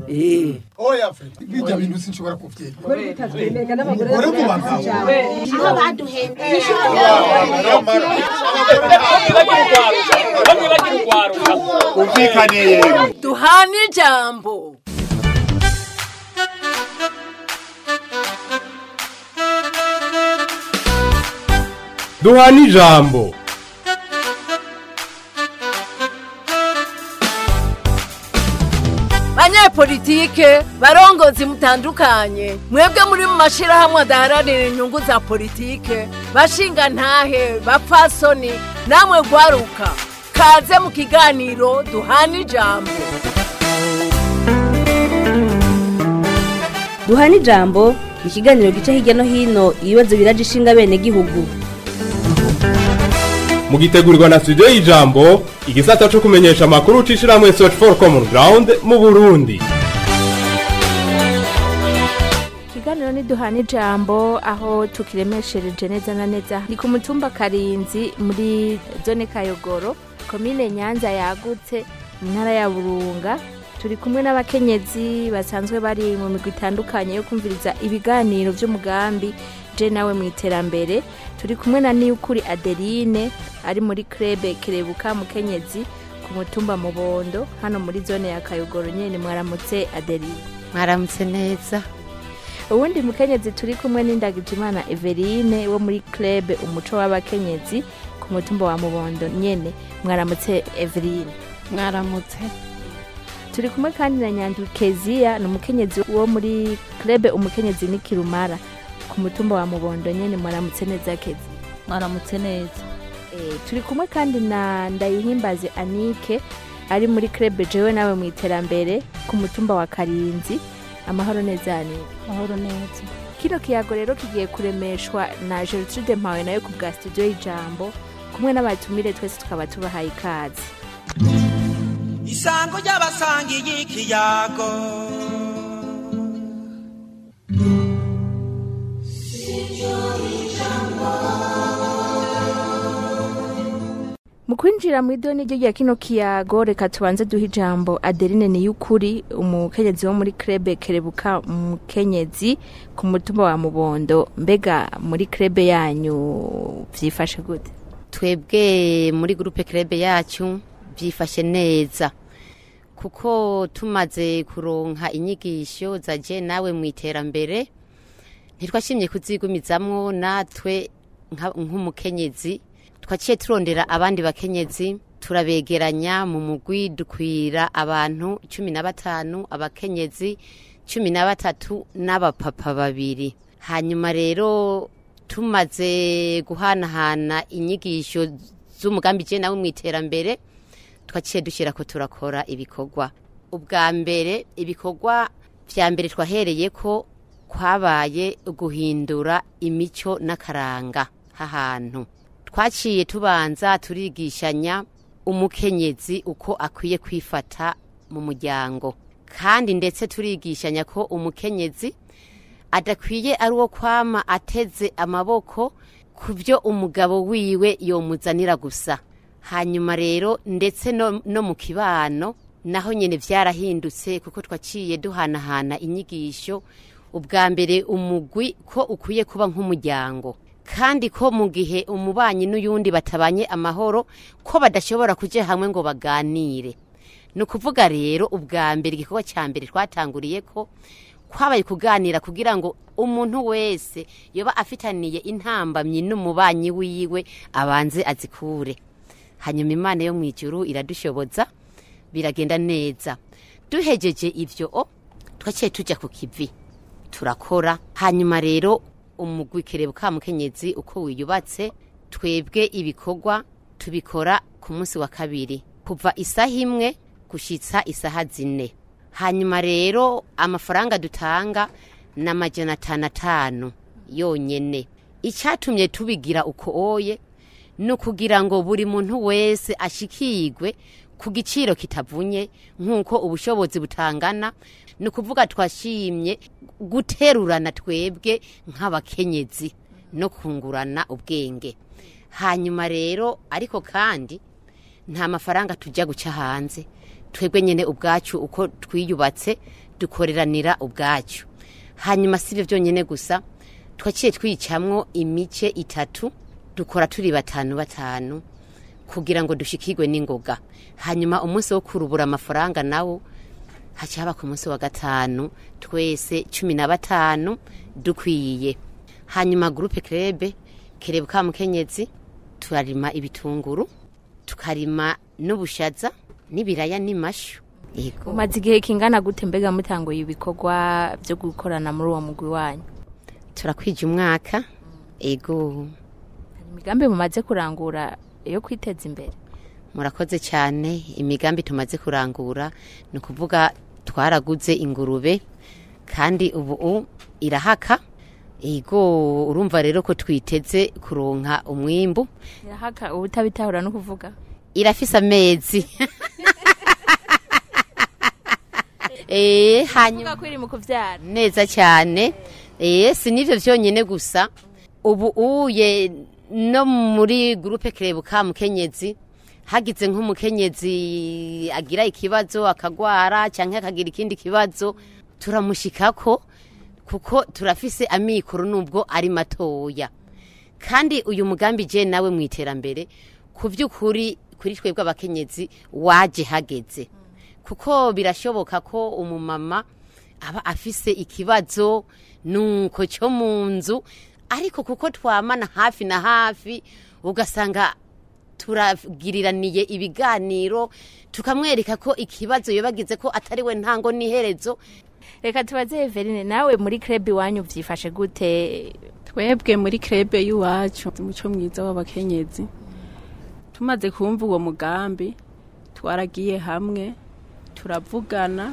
Eh. oya fe bijya bintu sinshobora kuvyemera ore mu bagabo aho baduhendeye bamwe bagira urwaruka umvikane yemwe duhana ijambo duhana ijambo banyepolitike barongozi mutandukanye mwebwe muri mu mashirahamwe adaharanira inyungu za politike bashinga ntahe bapfasoni namwe gwaruka kaze mu kiganiro duhana ijambo duhana ijambo ikiganiro gica hirya no hino ibibazo biraje ishinga bene gihugu mugitegurirwa na studio y'ijambo igisata co kumenyesha amakuru c'ishirahamwe search for common ground mu burundi ikiganiro ni duhana ijambo aho tukiremeshereje neza na neza ni ku mutumba karinzi muri zone kayogoro komine nyanza yagutse mu ntara ya burunga turi kumwe n'abakenyezi basanzwe bari mu migwi itandukanye yo kumviriza ibiganiro by'umugambi je nawe mu iterambere turi kumwe na niyukuri adeline ari muri krebe kerebuka mukenyezi ku mutumba mubondo hano muri zone ya kayogoro nyene mwaramutse adeline mwaramutse neza uwundi mukenyezi turi kumwe n'indagijimana Everine wo muri club umuco w'abakenyezi ku mutumba wa mubondo nyene mwaramutse Everine mwaramutse turi kumwe kandi na nyandu keziya ni umukenyezi wo muri club umukenyezi ni kirumara ku mutumba wa mubondo nyene mwaramutse neza kezi mwaramutse neza e, turi kumwe kandi na ndayihimbaze anike ari muri club jewe nawe mu iterambere ku mutumba wa karinzi amahoro neza anike mahoro neza kino kiyago rero kigiye kuremeshwa na Gertrude Mpawe nayo ku bwa studio y'ijambo kumwe n'abatumire twese tukaba tubahaye ikaze isango ry'abasangiye ikiyago mu kwinjira mu idoni ryo rya kino kiyago reka tubanze duha ijambo adeline niyukuri umukenyezi wo muri krebe kerebuka umukenyezi ku mutumba wa mubondo mbega muri krebe yanyu vyifashe gute twebwe muri gurupe kerebe yacu byifashe neza kuko tumaze kuronka inyigisho za je nawe mu iterambere ntitwashimye kuzigumizamwo natwe nka- nk'umukenyezi twaciye turondera abandi bakenyezi turabegeranya mu mugwi dukwira abantu cumi na batanu abakenyezi cumi na batatu n'abapapa babiri hanyuma rero tumaze guhanahana inyigisho z'umugambi je nawe mu iterambere twaciye dushyira ko turakora ibikorwa ubwa mbere ibikorwa vya mbere twahereye ko kwabaye guhindura imico n'akaranga h'ahantu twaciye tubanza turigishanya umukenyezi uko akwiye kwifata mu muryango kandi ndetse turigishanya ko umukenyezi adakwiye ari uwo kwama ateze amaboko ku byo umugabo wiwe yomuzanira gusa hanyuma rero ndetse no, no mu kibano naho nyine byarahindutse kuko twaciye duhanahana inyigisho ubwa mbere umugwi ko ukwiye kuba nk'umuryango kandi ko mu gihe umubanyi n'uyundi batabanye amahoro ko badashobora kujya hamwe ngo baganire ni ukuvuga rero ubwa mbere igikorwa cya mbere twatanguriye ko kwabaye kuganira kugira ngo umuntu wese yoba afitaniye intambamyi n'umubanyi wiwe abanze azikure hanyuma imana yo mu ijuru iradushoboza biragenda neza duhejeje ibyo o twaciye tujya ku kivi turakora hanyuma rero umugwi kerebuka mukenyezi uko wiyubatse twebwe ibikorwa tubikora ku munsi wa kabiri kuva isaha imwe gushitsa isaha zine hanyuma rero amafaranga dutanga ni amajana atanu atanu yonyene icyatumye tubigira uko oye ni ukugira ngo buri muntu wese ashikirwe ku giciro kitavunye nk'uko ubushobozi butangana ni ukuvuga twashimye guterurana twebwe nk'abakenyezi no kungurana ubwenge hanyuma rero ariko kandi nta mafaranga tujya guca hanze twebwe nyine ubwacu uko twiyubatse dukoreranira ubwacu hanyuma si ibyo byonyine gusa twaciye twicamwo imice itatu dukora turi batanu batanu kugira ngo dushikirwe n'ingoga hanyuma umunsi wo kurubura amafaranga nawo haca haba ku munsi wa gatanu twese cumi na batanu dukwiye hanyuma gurupe kerebe kerebe ka mukenyezi turarima ibitunguru tukarima n'ubushaza n'ibiraya n'imashu yego umaze igihe kingana gute mbega mutanguye ibikorwa byo gukorana muri uwo mugwi wanyu turakwije umwaka ego hari imigambi mumaze kurangura yo kwiteza imbere murakoze cyane imigambi tumaze kurangura ni ukuvuga twaraguze ingurube kandi ubu u- irahaka ego urumva rero ko twiteze kuronka umwimbu irahaka uba utabitahura no kuvuga irafise amezi Eh, hanyuma uvuga ko iri mu kuvyara neza cyane eh si nivyo vyonyene gusa ubu uye no muri groupe kerebuka mukenyezi hagize nk'umukenyezi agira ikibazo akagwara canke akagira ikindi kibazo turamushikako kuko turafise amikoro nubwo ari matoya kandi uyu mugambi je nawe mu iterambere ku by'ukuri kuri twebwe abakenyezi waje hageze kuko birashoboka ko umumama aba afise ikibazo nuko cyo mu nzu ariko kuko twamana hafi na hafi ugasanga turagiriraniye ibiganiro tukamwereka ko ikibazo yobagize ko atari we ntango n'iherezo reka tubaze Everine nawe muri club iwanyu vyifashe gute twebwe muri krebe y'iwacu umuco mwiza w'abakenyezi tumaze kumva uwo mugambi twaragiye hamwe turavugana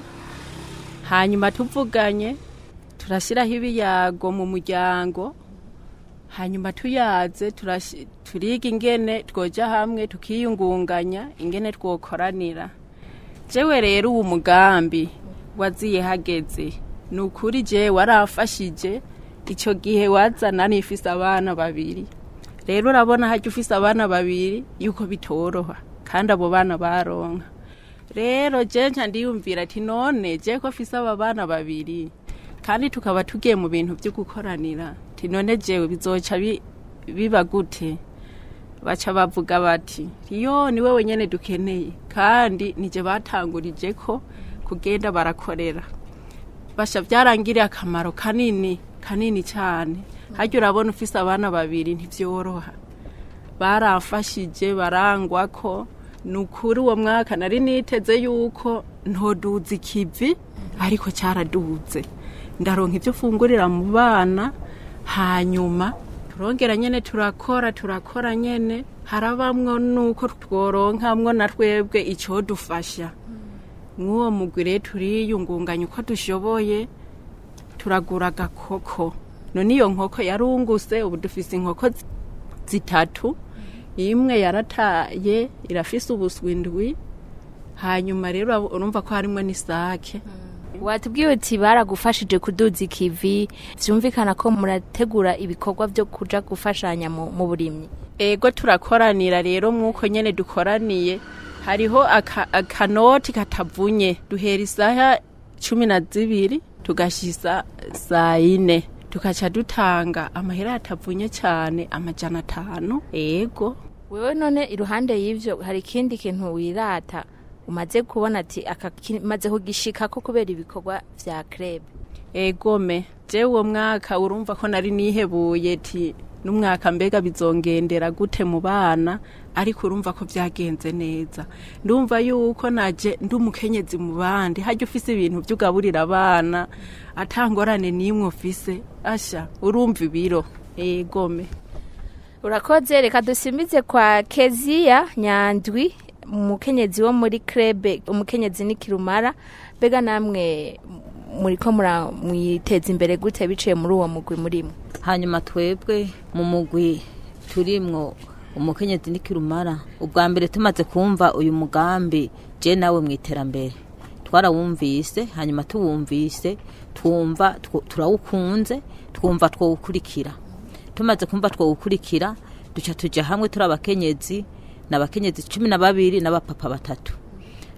hanyuma tuvuganye turashyiraho ibiyago mu muryango hanyuma tuyaze turashi- turiga ingene twoja hamwe tukiyungunganya ingene twokoranira jewe rero uwo mugambi waziye hageze ni ukuri je waramfashije icyo gihe wazana nifise abana babiri rero urabona hajya ufise abana babiri yuko bitoroha kandi abo bana baronka rero je nca ndiyumvira ati none je ko afise aba bana babiri kandi tukaba tugiye mu bintu byo gukoranira ati none jewe bizoca bi- biba gute baca bavuga bati yo ni wewe nyene dukeneye kandi nije batangurije ko kugenda barakorera basha byarangiriye akamaro kanini kanini cyane hajya urabona ufise abana babiri ntibyoroha baramfashije barangwa ko ni ukuri uwo mwaka nari niteze yuko ntoduza ikivi ariko cyaraduze ndaronka ibyo fungurira mu bana hanyuma turongera nyene turakora turakora nyene harabamwo nuko tworonkamwo na twebwe icodufasha mw'uwo mugwi rero turiyungunganya uko dushoboye turagura agakoko none iyo nkoko yarunguse ubu dufise inkoko zi- zitatu imwe yarataye irafise ubuswindwi hanyuma rero urab- urumva ko harimwo n'isake watubwiye uti baragufashije kuduza ikivi vyumvikana ko murategura ibikorwa vyo kuja gufashanya mu mu burimyi ego turakoranira rero mwuko nyene dukoraniye hariho aka- akanoti katavunye duhera isaha cumi na zibiri tugashisa saa yine tukaca dutanga amahera atavunye cyane amajana atanu ego wewe none iruhande y'ivyo hari ikindi kintu wirata umaze kubona ati aka kimaze kugishikako kubera ibikorwa vya club egome je uwo mwaka urumva ko nari nihebuye ti n'umwaka mbega bizongendera gute mu bana ariko urumva ko byagenze neza ndumva yuko naje ndi umukenyezi mu bandi hajya ufise ibintu by'ugaburira abana atangorane n'imwe ufise asha urumva ibiro egome urakoze reka dusimbize kwa keziya nyandwi umukenyezi wo muri krebe umukenyezi ni kirumara mbega namwe muriko mura- mwiteza imbere gute biciye muri uwo mugwi murimo hanyuma twebwe mu mugwi turimwo umukenyezi n'ikirumara ubwa mbere tumaze kumva uyu mugambi je nawe mu iterambere twarawumvise hanyuma tuwumvise twumva tw- turawukunze twumva twowukurikira tumaze kumva twowukurikira duca tuja hamwe turi abakenyezi n'abakenyezi cumi na babiri n'abapapa batatu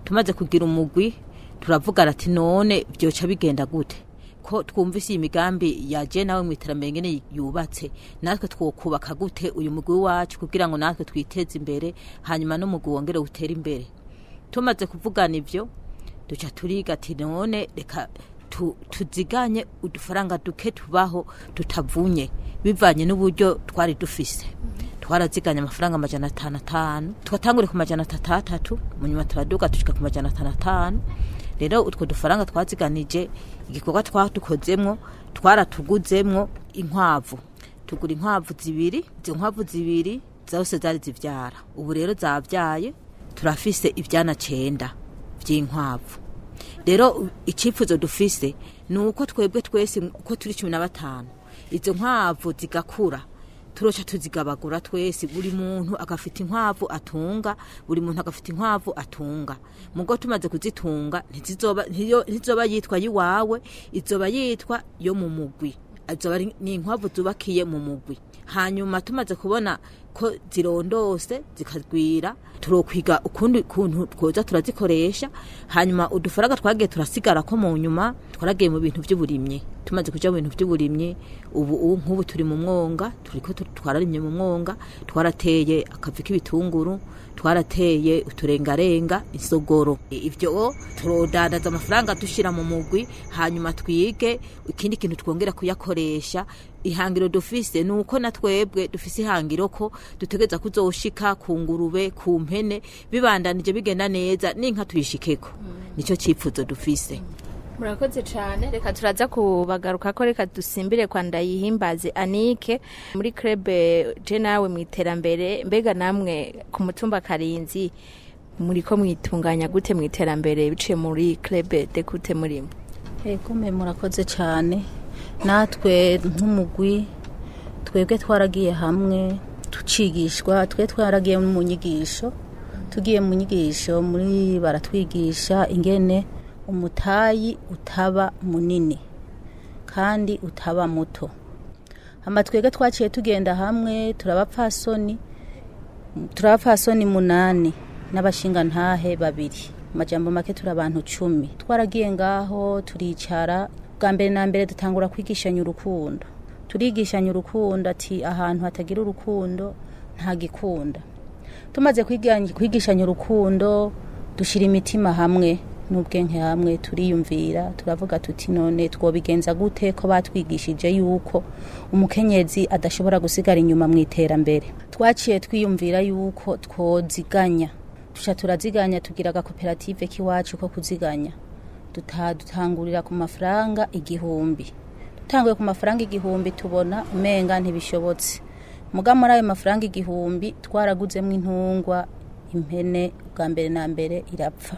tumaze kugira umugwi turavuga ati none byoca bigenda gute ko twumvise iyi migambi yaje nawe mu iterambere ngene yubatse natwe twokubaka gute uyu mugwi wacu kugira ngo natwe twiteze imbere hanyuma n'umugwi wongere utere imbere tumaze kuvugana ivyo duca turiga ati none reka tu- tuziganye udufaranga duke tubaho tutavunye bivanye n'uburyo twari dufise twaraziganye amafaranga amajana atanu atanu twatangure ku majana atatu atatu mu nyuma turaduga dushika ku majana atanu atanu rero utwo dufaranga twaziganije igikorwa twadukozemwo twaratuguzemwo inkwavu tugura inkwavu zibiri izo nkwavu zibiri zose zari zivyara ubu rero zavyaye turafise ivyana cenda vy'inkwavu rero u- icyifuzo dufise ni uko twebwe twese uko turi cumi na batanu izo nkwavu zigakura turoca tuzigabagura twese buri muntu agafite inkwavu atunga buri muntu agafite inkwavu atunga mugo tumaze kuzitunga ntizizoba ntiyo- ntizoba yitwa yiwawe izoba yitwa yo mu mugwi azoba ari- ni inkwavu zubakiye mu mugwi hanyuma tumaze kubona ko zirondose zikagwira turokwiga ukundi kuntu twoza turazikoresha hanyuma udufaranga twagiye turasigara ko mu nyuma twaragiye mu bintu by'uburimyi tumaze kuja mu bintu by'uburimyi ubu ubu nk'ubu turi mu mwonga turiko tu- twararimye mu mwonga twarateye akavi k'ibitunguru twarateye uturengarenga isogoro ivyo turodandaza amafaranga dushira mu mugwi hanyuma twige ikindi kintu twongera kuyakoresha ihangiro dufise nuko na twebwe dufise ihangiro ko dutegeza kuzoshika ku ngurube ku mpene bibandanije bigenda neza n'inka tuyishikeko nico cipfuzo dufise murakoze cyane reka turaza kubagaruka ko reka dusimbire kwa ndayihimbaze anike muri krebe je nawe mu iterambere mbega namwe ku mutumba karinzi muri ko mwitunganya gute mu iterambere biciye muri krebe de gute murimo Ego me murakoze cyane natwe nk'umugwi twebwe twaragiye hamwe tucigishwa twe twaragiye mu nyigisho tugiye mu nyigisho muri baratwigisha ingene umutayi utaba munini kandi utaba muto hama twebwe twaciye tugenda hamwe turabapfasoni turabapfasoni munani n'abashingantahe babiri amajambo make turi abantu cumi twaragiye ngaho turicara bwa mbere na mbere dutangura kwigishanya urukundo turigishanya urukundo ati ahantu hatagira urukundo nta gikunda tumaze kwiga- kwigishanya urukundo dushyira imitima hamwe n'ubwenge hamwe turiyumvira turavuga tuti none twobigenza gute ko batwigishije yuko umukenyezi adashobora gusigara inyuma mu iterambere twaciye twiyumvira yuko twoziganya tuca turaziganya tugira agakoperative k'iwacu ko kuziganya duta dutangurira ku mafaranga igihumbi dutanguye ku mafaranga igihumbi tubona umenga ntibishobotse muga muri ayo mafaranga igihumbi twaraguzemo intungwa impene bwa mbere na mbere irapfa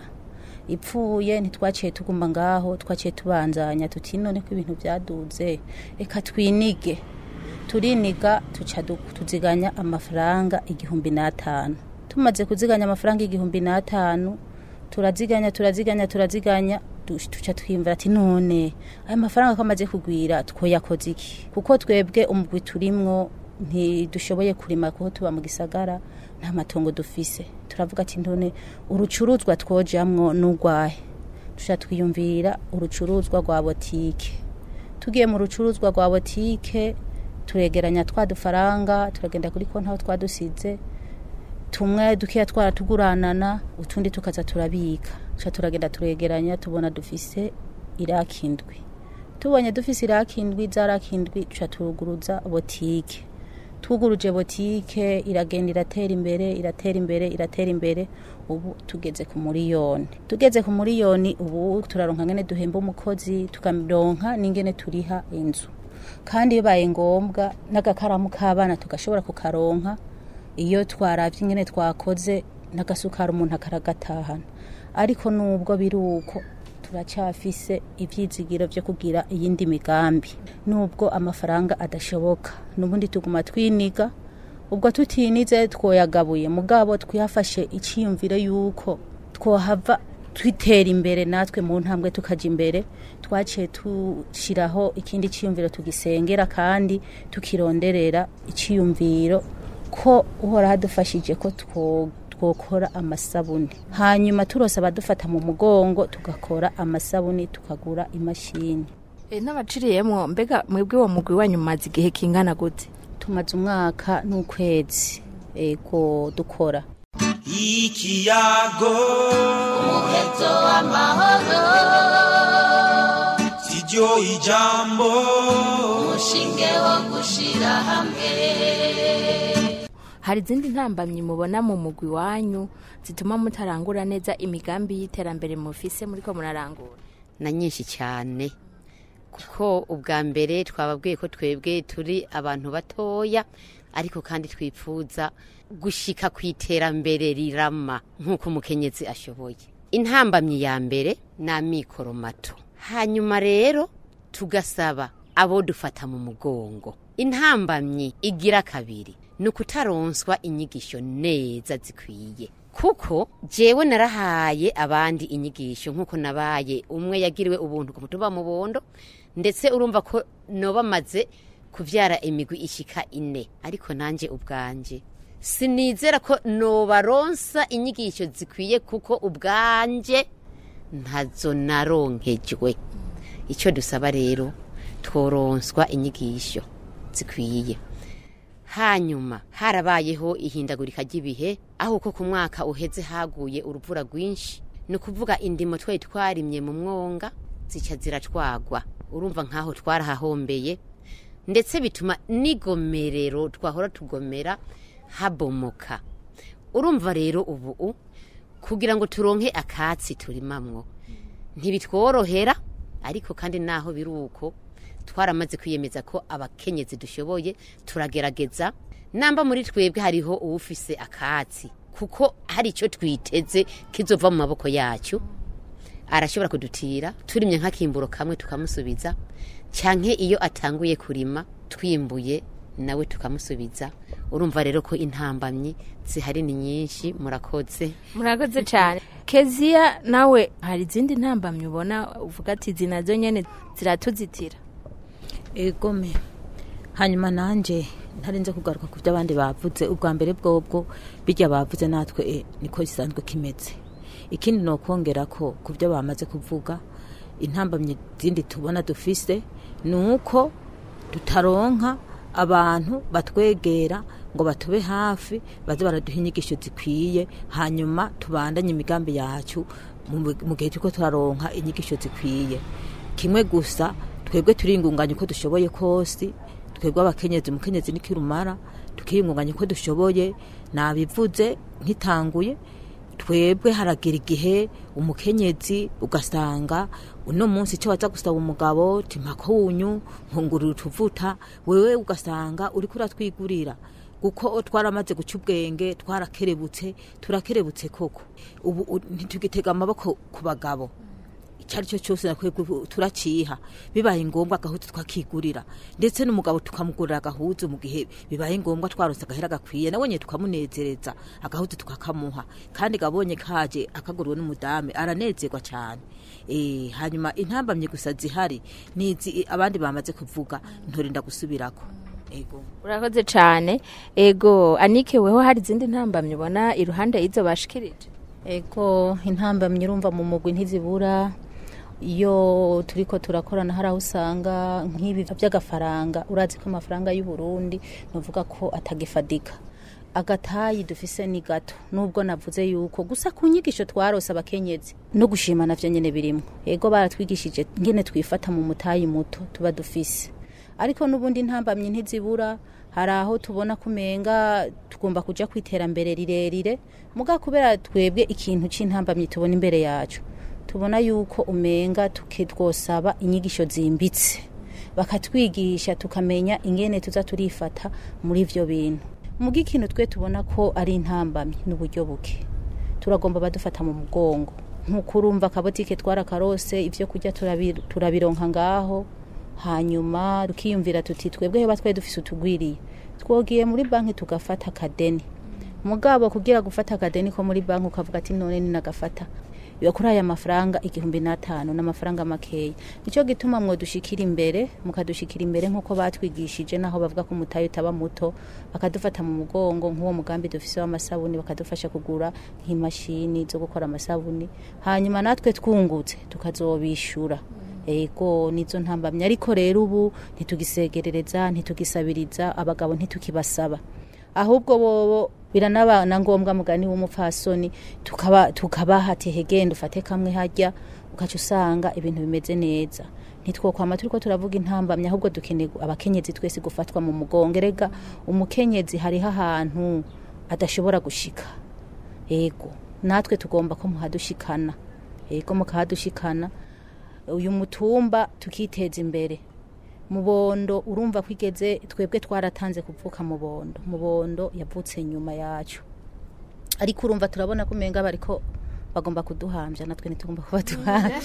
ipfuye ntitwaciye tuguma ngaho twaciye tubanzanya tuti none ko ibintu byaduze reka twinige turiniga tuca du- tuziganya amafaranga igihumbi n'atanu tumaze kuziganya amafaranga igihumbi n'atanu turaziganya turaziganya turaziganya du- tuca twiyumvira ati none ayo mafaranga ko amaze kugwira twoyakoze iki kuko twebwe umugwi turimwo ntidushoboye kurima kuko tuba mu gisagara nta matongo dufise turavuga ati none urucuruzwa twojamwo n'urwahe tuca twiyumvira urucuruzwa rwa botike tugiye mu rucuruzwa rwa botike turegeranya twa dufaranga turagenda kuri konti aho twadusize tumwe dukeya twaratuguranana utundi tukaza turabika tuca turagenda turegeranya tubona dufise iraki indwi tubonye dufise iraki indwi za raki indwi tuca turuguruza botike twuguruje botike iragenda iratera imbere iratera imbere iratera imbere ubu tugeze ku muriyoni tugeze ku muriyoni ubu turaronka ngene duhemba umukozi tukaronka n'ingene turiha inzu kandi bibaye ngombwa n'agakaramu k'abana tugashobora kukaronka iyo twaravye ingene twakoze n'agasukari umuntu akaragatahana ariko nubwo biri uko turacyafise ivyizigiro vyo kugira iyindi migambi nubwo amafaranga adashoboka nubundi tuguma twiniga ubwo tutinize twoyagabuye mugabo twiyafashe iciyumvire yuko twohava twitera imbere natwe mu ntambwe tukaja imbere twaciye tushiraho ikindi ciyumviro tugisengera kandi tukironderera iciyumviro ko uhora hadufashije ko two- twokora amasabuni hanyuma turose abadufata mu mugongo tugakora amasabuni tukagura imashini e, n'abaciriyemwo mbega mwebwe uwo mugwi wanyu mumaze igihe kingana gute tumaze umwaka n'ukwezi ego dukora ikiyago umuheto w'amahoro siryo ijambo umushinge wo gushira hamwe hari izindi ntambamyi mubona mu mugwi wanyu zituma mutarangura neza imigambi y'iterambere mufise muriko murarangura na nyinshi cyane kuko ubwa mbere twababwiye ko twebwe turi abantu batoya ariko kandi twifuza gushika ku iterambere rirama nk'uko umukenyezi ashoboye intambamyi ya mbere ni amikoro mato hanyuma rero tugasaba abo dufata mu mugongo intambamyi igira kabiri ni ukutaronswa inyigisho neza zikwiye kuko jewe narahaye abandi inyigisho nk'uko nabaye umwe yagiriwe ubuntu ku mutumba mu bondo ndetse urumva ko noba maze kubyara imigwi ishika ine ariko nanjye ubwanje sinizera ko nobaronsa inyigisho zikwiye kuko ubwanje ntazo naronkejwe icyo dusaba rero tworonswa inyigisho zikwiye hanyuma harabayeho ihindagurika ry'ibihe aho uko ku mwaka uheze haguye uruvura rwinshi ni ukuvuga indimo twari twarimye mu mwonga zica ziratwagwa urumva nk'aho twarahahombeye ndetse bituma n'igomerero twahora tugomera habomoka urumva rero ubu kugira ngo turonke akatsi turimamwo ntibitworohera ariko kandi naho biri uko twaramaze kwiyemeza ko abakenyezi dushoboye turagerageza namba muri twebwe hariho uwufise akatsi kuko hari icyo twiteze kizova mu maboko yacu arashobora kudutira turimye nk'akimburo kamwe tukamusubiza cyangwa iyo atanguye kurima twimbuye nawe tukamusubiza urumva rero ko intambamyi zihari ni nyinshi murakoze murakoze cyane keziya nawe hari izindi ntambamyi ubona uvuga ati izi nazo nyine ziratuzitira egome hanyuma nanjye ntarinze kugaruka ku byo abandi bavuze ubwa mbere bwobwo bijya bavuze natwe e, niko gisanzwe kimeze ikindi ni ukongera ko ku byo bamaze kuvuga intambamyi zindi tubona dufise ni uko tutaronka abantu batwegera ngo batube hafi baze baraduha inyigisho zikwiye hanyuma tubandanye imigambi yacu mu gihe turiko turaronka inyigisho zikwiye kimwe gusa twebwe turiyungunganya uko dushoboye kose twebwe abakenyezi umukenyezi nikirumara tukiyungunganya uko dushoboye nabivuze nkitanguye twebwe haragira igihe umukenyezi ugasanga uno munsi icyo waza gusaba umugabo timako wunyu nkungurira utuvuta wewe ugasanga uri kuratwigurira kuko twaramaze guca ubwenge twarakerebutse turakerebutse koko ubu ntitugitega amaboko ku bagabo icyo ari cyo cyose nakwiye turaciha bibaye ngombwa agahuzu twakigurira ndetse n'umugabo tukamugurira agahuzu mu gihe bibaye ngombwa twaronse agahera gakwiye nawe nyine tukamunezereza agahuzu tukakamuha kandi gabonye kaje akaguriwe n'umudame aranezerwa cyane eh hanyuma intambamye gusa zihari nizi abandi bamaze kuvuga ntorinda gusubirako ego urakoze cyane ego anike weho hari izindi ntambamye ubona iruhande y'izo bashikirije ego intambamye urumva mu mugwi ntizibura iyo turi ko turakorana hari aho usanga nk'ibi by'agafaranga urazi ko amafaranga y'u Burundi nuvuga ko atagifadika agatayi dufise ni gato nubwo navuze yuko gusa ku nyigisho twarose abakenyezi no gushima navyo nyene birimo ego baratwigishije ngene twifata mu mutayi muto tuba dufise ariko n'ubundi ntambamye ntizibura hari aho tubona kumenga tugomba kuja kwiterambere rirerire muga kubera twebwe ikintu c'intambamye tubona imbere yacu tubona yuko umenga tukitwosaba inyigisho zimbitse bakatwigisha tukamenya ingene tuza turifata muri ivyo bintu muga ikintu twe tubona ko ari intambamye n'uburyo buke turagomba badufata mu mugongo nk'uko urumva akabotike twarakarose ivyo kurya turabi- turabironka ngaho hanyuma tukiyumvira tuti twebwe heba twari dufise utugwiriye twogiye muri banki tugafata akadeni mugabo kugira gufata akadeni ko muri banki ukavuga ati none ninagafata biba kuri aya mafaranga igihumbi n'atanu n'amafaranga makeya nicyo gituma mwodushikira imbere mukadushikira imbere nk'uko batwigishije naho bavuga ko umutayi utaba muto bakadufata mu mugongo nk'uwo mugambi dufise w'amasabuni bakadufasha kugura nk'imashini zo gukora amasabuni hanyuma natwe twungutse tukazobishura ego nizo ntambamye ariko rero ubu ntitugisegerereza ntitugisabiriza abagabo ntitukibasaba ahubwo bobo biranabana ngombwa mugani w'umupfasoni tukaba tukabaha ati hegenda ufate kamwe hajya ukaca usanga ibintu bimeze neza ntitwokwama turiko turavuga intambamye ahubwo dukeneye abakenyezi twese gufatwa mu mugongo erega umukenyezi hariho ahantu adashobora gushika ego natwe tugomba ko muhadushikana ego mukahadushikana uyu mutumba tukiteza imbere mubondo urumva ko igeze twebwe twaratanze kuvuka mubondo mubondo yavutse nyuma yacu ariko urumva turabona ko umenga bariko bagomba kuduhambya natwe ntitugomba ko baduhambya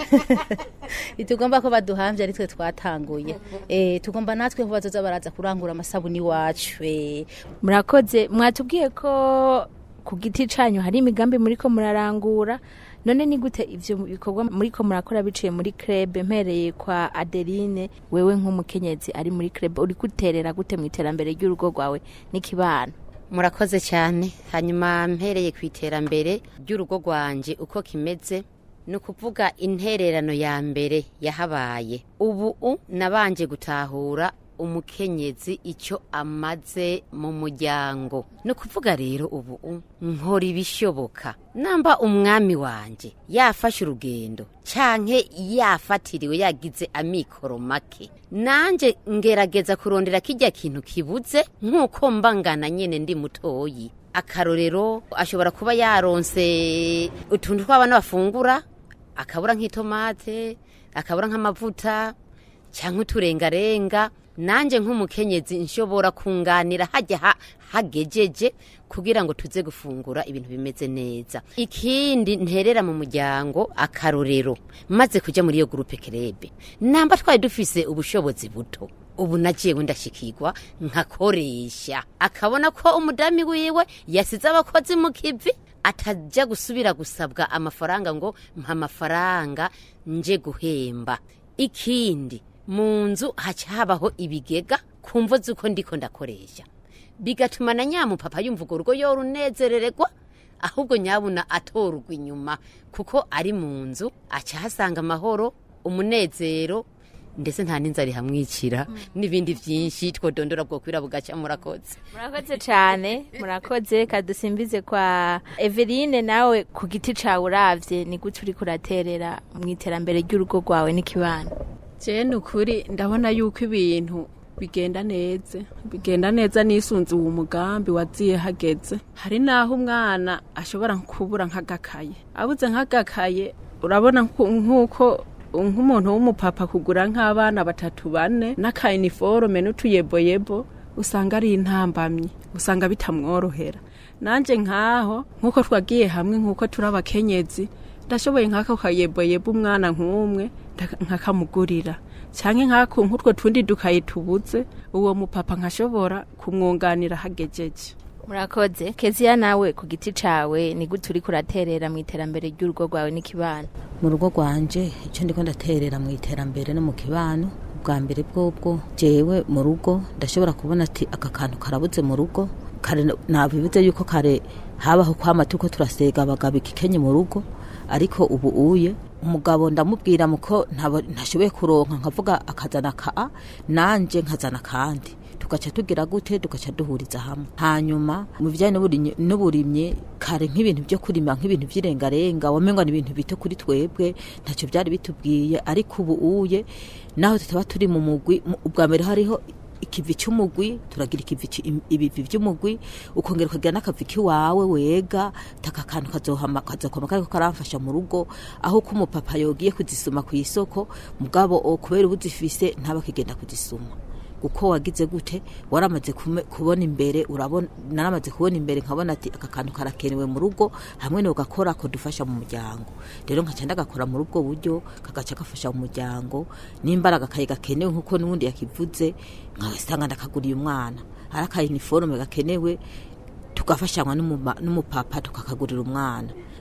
ntitugomba ko baduhambya ari twe twatanguye eh tugomba natwe ko bazoza baraza kurangura amasabuni wacu eh murakoze mwatubwiye ko ku giti canyu hari imigambi muriko murarangura none ni gute ivyo bikorwa muriko murakora biciye muri club mpereye kwa Adeline wewe nk'umukenyezi ari muri club uri guterera gute mu iterambere ry'urugo rwawe n'ikibano murakoze cyane hanyuma mpereye ku iterambere ry'urugo rwanje uko kimeze ni ukuvuga intererano ya mbere yahabaye ubu u nabanje gutahura umukenyezi icyo amaze mu muryango ni ukuvuga rero ubu u nkora ibishoboka namba umwami wanjye yafashe urugendo canke yafatiriwe yagize amikoro make nanje ngerageza kurondera kijya kintu kibuze nk'uko mbangana nyene ndi mutoyi akarorero ashobora kuba yaronse utuntu tw'abana bafungura akabura nk'itomate akabura nk'amavuta cyangwa uturengarenga nanjye nk'umukenyezi nshobora kunganira hajya ha- hagejeje kugira ngo tuze gufungura ibintu bimeze neza ikindi nterera mu muryango akarorero maze kujya muri iyo gurupe kerebe namba twari dufise ubushobozi buto ubu nagiyewe ndashikirwa nkakoresha akabona ko umudami wiwe yasize abakozi mu kivi atajya gusubira gusabwa amafaranga ngo mpa amafaranga nje guhemba ikindi mu nzu haca habaho ibigega ku mvo z'uko ndiko ndakoresha bigatuma na nyamupapa yumva urwo rugo yorunezerererwa ahubwo nyabuna atorwa inyuma kuko ari mu nzu aca ahasanga amahoro umunezero ndetse nta n'inzara ihamwicira n'ibindi byinshi twodondora bwo kwira bugaca murakoze murakoze cyane murakoze reka dusimbize kwa Eveline nawe ku giti cawe uravye ni gute uriko uraterera mu iterambere ry'urugo rwawe n'ikibano je ni ukuri ndabona yuko ibintu bigenda neza bigenda neza nisunze uwo mugambi waziye hageze hari n'aho umwana ashobora kubura nk'agakaye abuze nk'agakaye urabona nku- nk'uko nk'umuntu w'umupapa kugura nk'abana batatu bane n'akayiniforume n'utuyeboyebo usanga ari intambamyi usanga bitamworohera nanjye nk'aho nk'uko twagiye hamwe nk'uko turi abakenyezi ndashoboye nk'ako kayeboyebo umwana nk'umwe ndaka- nkakamugurira cyangwa nk'ako nk'utwo tundi dukayi tubuze uwo mupapa nkashobora kumwunganira hagejeje murakoze keziya nawe ku giti cawe ni gute uriko uraterera mu iterambere ry'urugo rwawe n'ikibano mu rugo rwanje icyo ndiko ndaterera mu iterambere no mu kibano bwa mbere bwobwo jewe mu rugo ndashobora kubona ati aka kantu karabuze mu rugo kare nabibuze yuko kare habaho kwama turiko turasega abagabo ikikenye mu rugo ariko ubu uye umugabo ndamubwira muko ntabo- ntashoboye kuronka nkavuga akazana ka a nanje nkazana kandi tugaca tugira gute tugaca duhuriza hamwe hanyuma mu bijyanye n'uburimyi- n'uburimyi kare nk'ibintu byo kurima nk'ibintu by'irengarenga wamenga ni ibintu bito kuri twebwe ntacyo byari bitubwiye ariko ubu uye naho tutaba turi mu mugwi mu- ubwa mbere hariho ikivi cy'umugwi turagira ikivi cy- im- ibivi by'umugwi ukongera ukagira n'akavi k'iwawe wega taka kantu kazohama kazokoma kariko karamfasha mu rugo aho ko umupapa yogiye kuzisuma ku isoko mugabo o kubera ubu zifise ntaba kigenda kuzisuma uko wagize gute waramaze kume- kubona imbere urabona naramaze kubona imbere nkabona ati aka kantu karakenewe mu rugo hamwe no gakora ko dufasha mu muryango rero nkaca ndagakora muri ubwo buryo kagaca gafasha mu muryango n'imbaraga kaye gakenewe nkuko n'ubundi yakivuze nkasanga ndakaguriye umwana ari akayiniforume gakenewe tugafashanywa n'umuma- n'umupapa tukakagurira umwana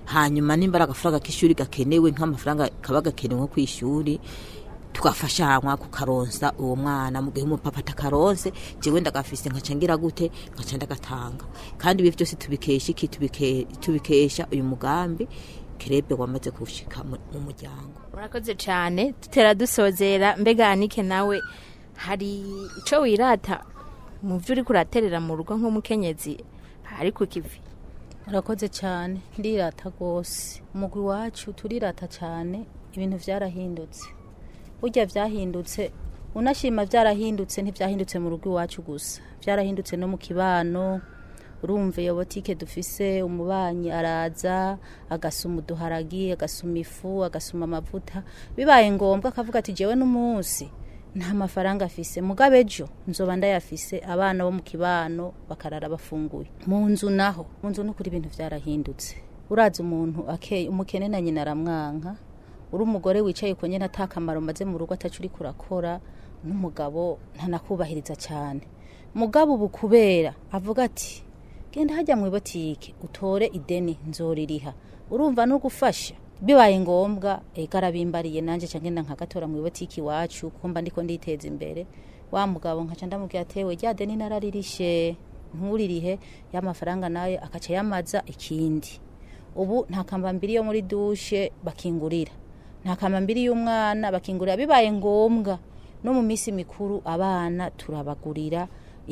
hanyuma nimba ari agafaranga k'ishuri gakenewe nk'amafaranga kaba gakenewe nko ku ishuri tugafashanywa kukaronsa uwo mwana mu gihe umupapa atakaronse jewe ndagafise nkaca ngira gute nkaca ndagatanga kandi ibi byose tubikesha iki Tubike- tubikesha uyu mugambi kerebe wamaze gushika mu mu muryango murakoze cyane dutera dusozera mbega anike nawe hari icyo wirata mu byo uri kuraterera mu rugo nk'umukenyezi ari ku kivi murakoze cyane ndirata rwose umugwi wacu turirata cyane ibintu byarahindutse burya byahindutse unashima byarahindutse ntibyahindutse mu rugo iwacu gusa byarahindutse no mu kibano urumva iyo botike dufise umubanyi araza agasuma uduharagi agasuma ifu agasuma amavuta bibaye ngombwa akavuga ati jewe n'umunsi nta mafaranga afise mugabe ejo nzoba ndayafise abana bo mu kibano bakarara bafunguye mu nzu naho mu nzu nukuri ibintu byarahindutse uraza umuntu akeye umukene na nyina aramwanka uri umugore wicaye ku nyine atakamaro maze mu rugo atacu uri kurakora n'umugabo ntanakubahiriza cyane mugabo ubu kubera avuga ati genda hajya mu ibotike utore ideni nzoririha urumva no gufasha bibaye ngombwa ega arabimbariye nanjye cyangwa ngenda nkagatora mu ibotike iwacu kuko mba ndiko nditeza imbere wa mugabo nkaca ndamubwira atewe rya deni nararirishe nturirihe ya mafaranga nayo akaca yamaza ikindi ubu nta kambambiri yo muri dushe bakingurira nta kambambiri y'umwana bakingurira bibaye ngombwa no mu minsi mikuru abana turabagurira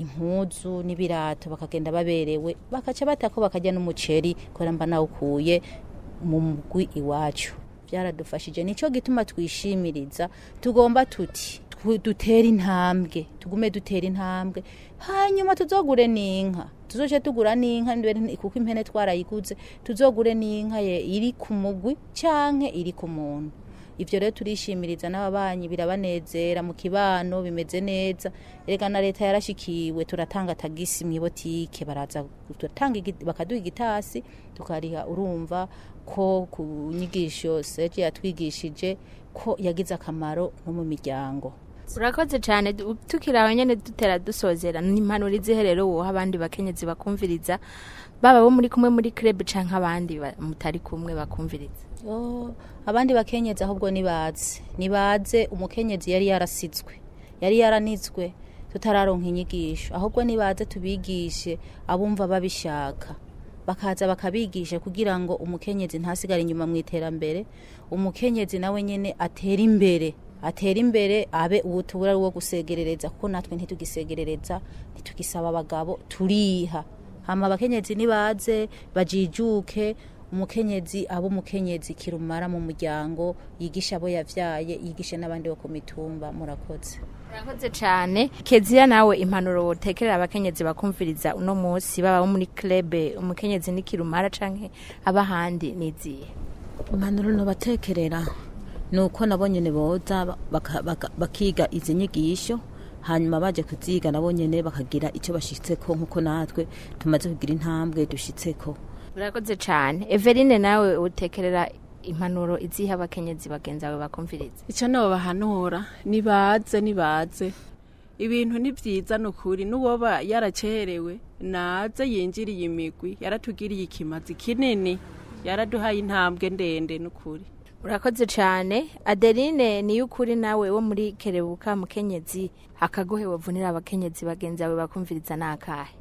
impuzu n'ibirato bakagenda baberewe bakaca batako bakajya n'umuceri kubera mba nawukuye mu mugwi iwacu byaradufashije nicyo gituma twishimiriza tugomba tuti twu- dutere intambwe tugume dutera intambwe hanyuma tuzogure n'inka tuzoce tugura n'inka mbere kuko impene twarayiguze tuzogure n'inka ye iri ku mugwi canke iri ku muntu ivyo rero turishimiriza n'ababanyi birabanezera mu kibano bimeze neza erega na leta yarashikiwe turatanga tagisi mu ibotike baraza turatanga igi- bakaduha igitasi tukariha urumva ko ku nyigisho seje yatwigishije ko yagize akamaro no mu miryango urakoze cyane du- tukiri aho nyine dutera dusozera ni impanuro izihe rero woha abandi bakenyezi bakumviriza baba bo muri kumwe muri club canke abandi ba- mutari kumwe bakumviriza Oh, abandi bakenyezi ahubwo nibaze nibaze umukenyezi yari yarasizwe yari yaranizwe tutararonka inyigisho ahubwo nibaze tubigishe abumva babishaka bakaza bakabigisha kugira ngo umukenyezi ntasigare inyuma mu iterambere umukenyezi nawe nyene atera imbere atera imbere abe ubutubura wo gusegerereza kuko natwe ntitugisegerereza ntitugisaba abagabo turiha hama abakenyezi nibaze bajijuke umukenyezi abo umukenyezi kirumara mu muryango yigisha abo yavyaye yigishe n'abandi bo ku mitumba murakoze urakoze cyane keziya nawe impanuro wotekerera abakenyezi bakumviriza uno munsi baba bo muri club umukenyezi n'ikirumara canke abahandi niziye impanuro nobatekerera ni uko nabo nyene boza baka- baka- bakiga izi nyigisho hanyuma baje kuziga nabo nyene bakagira icyo bashitseko nk'uko natwe tumaze kugira intambwe dushitseko urakoze cyane everine nawe utekerera impanuro iziha abakenyezi bagenzi bawe bakumviriza icyo nabo bahanura nibaze nibaze ibintu ni byiza ni ukuri n'uwoba yaracerewe naze yinjiriye imigwi yaratugiriye ikimazi kinini yaraduhaye intambwe ndende ni ukuri urakoze cyane adeline niyo ukuri nawe wo muri kerebuka mukenyezi akagohe wavunira abakenyezi bagenzi bawe bakumviriza ni akahe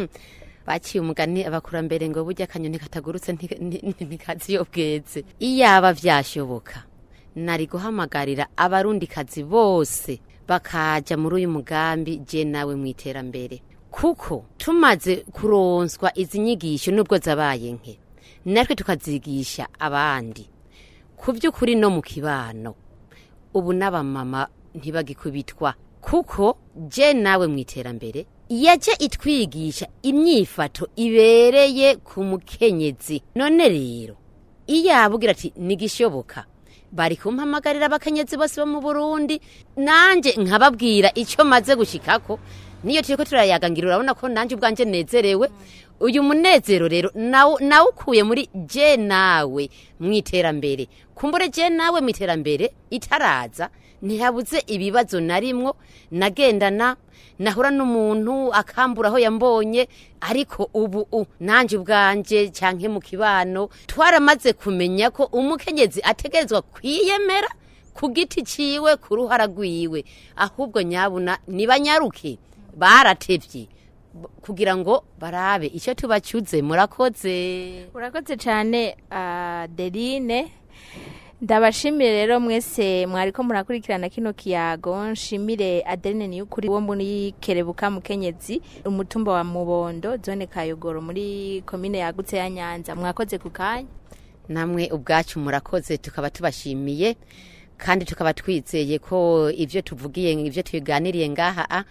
baciye umugani abakurambere ngo burya akanyoni katagurutse nti- nti- ntikazi iyo bweze iyaba vyashoboka nari guhamagarira abarundikazi bose bakaja muri uyu mugambi je nawe mu iterambere kuko tumaze kuronswa izi nyigisho nubwo zabaye nke natwe tukazigisha abandi ku by'ukuri no mu kibano ubu n'abamama ntibagikubitwa kuko je nawe mu iterambere yaje itwigisha imyifato ibereye ku mukenyezi none rero iyo abugira ati nigishoboka bari kumpamagarira abakenyezi bose bo mu burundi nanjye nkababwira icyo maze gushikako niyo turiko turayaga ngira urabona ko nanjye ubwanjye nezerewe uyu munezero rero nawo- nawukuye muri je nawe mu iterambere kumbure je nawe mu iterambere itaraza ntihabuze ibibazo narimwo nagendana nahura n'umuntu akambura aho yambonye ariko ubu u nanjye ubwanjye cyangwa mu kibano twaramaze kumenya ko umukenyezi ategerezwa kwiyemera ku giti ciwe ku ruhara rwiwe ahubwo nyabuna nibanyaruke baratevye b- kugira ngo barabe icyo tubacyuze murakoze urakoze cyane adeline ndabashimire rero mwese mwariko murakurikirana kino kiyago nshimire adeline niyukuri wo muri kerebuka mukenyezi umutumba wa mubondo zone kayogoro muri komine yagutse ya nyanza mwakoze ku kanya namwe ubwacu murakoze tukaba tubashimiye kandi tukaba twizeye ko ibyo tuvugiye ibyo tuganiriye ngaha a,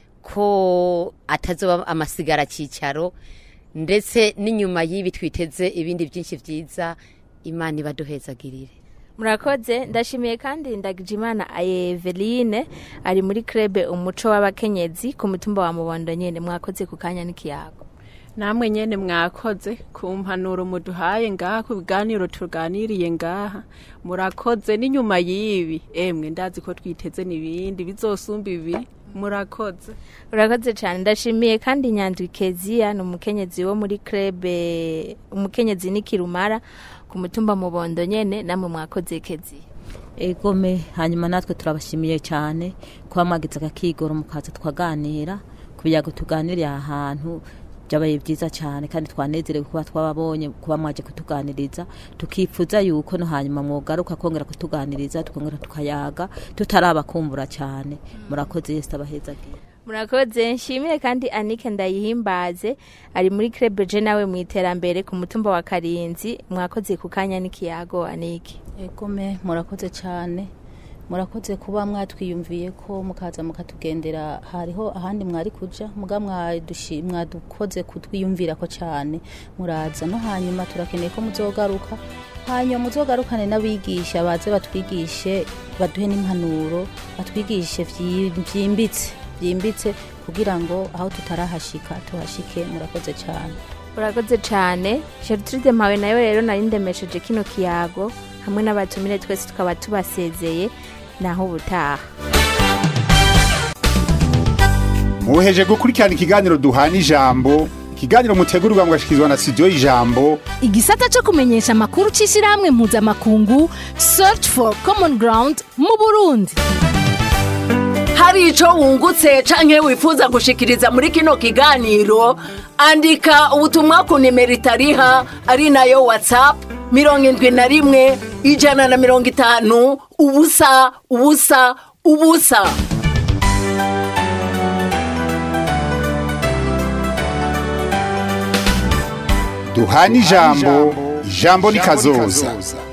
ko atazoba amasigara cyicaro ndetse n'inyuma y'ibi twiteze ibindi byinshi byiza imana ibaduhezagirire murakoze ndashimiye kandi ndagijimana eveline ari muri krebe umuco w'abakenyezi ku mutumba wa mubondo nyene mwakoze ku kanya n'ikiyago namwe nyene mwakoze ku mpanuro muduhaye ngaha ku biganiro tuganiriye ngaha murakoze n'inyuma y'ibi emwe ndazi ko twiteze n'ibindi bizosumba ibi murakoze urakoze cyane ndashimiye kandi nyandwi keziya ni umukenyezi wo muri krebe umukenyezi n'ikirumara ku mutumba mubondo nyene namwe mwakoze keziya egome hanyuma natwe turabashimiye cyane kuba mwagize akakigoro mukaza twaganira kugira ngo tuganire aha hantu byabaye byiza cyane kandi twanezerewe kuba twababonye kuba mwaje kutuganiriza tukifuza yuko no hanyuma mwogaruka kongera kutuganiriza tukongera tukayaga tutarabakumbura cyane murakoze yesu abahezagiye murakoze nshimire kandi anike ndayihimbaze ari muri krebe je nawe mu iterambere ku mutumba wa karinzi mwakoze ku kanya n'ikiyago anike egome murakoze cyane murakoze kuba mwatwiyumviye ko mukaza mukatugendera hariho ahandi mwari kuja muga mwadushi- mwadukoze kutwiyumvira ko cyane muraza no hanyuma turakeneye ko muzogaruka hanyuma muzogarukane n'abigisha baze batwigishe baduhe n'impanuro batwigishe vyi- vyimbitse byimbitse kugira ngo aho tutarahashika tuhashike murakoze cyane urakoze cyane gertrude mpawe nayo rero nari ndemesheje kino kiyago hamwe n'abatumire twese tukaba tubasezeye naho ubutaha muheje gukurikirana ikiganiro duhana ijambo ikiganiro mutegurirwa mugashikirizwa na studio y'ijambo igisata cyo kumenyesha amakuru cy'ishyirahamwe mpuzamakungu search for common ground mu burundi hari icyo wungutse canke wifuza gushikiriza muri kino kiganiro andika ubutumwa ku nimero itariha ari nayo whatsapp mirongo indwi na rimwe ijana na mirongo itanu ubusa ubusa ubusa duhana ijambo ijambo ni kazoza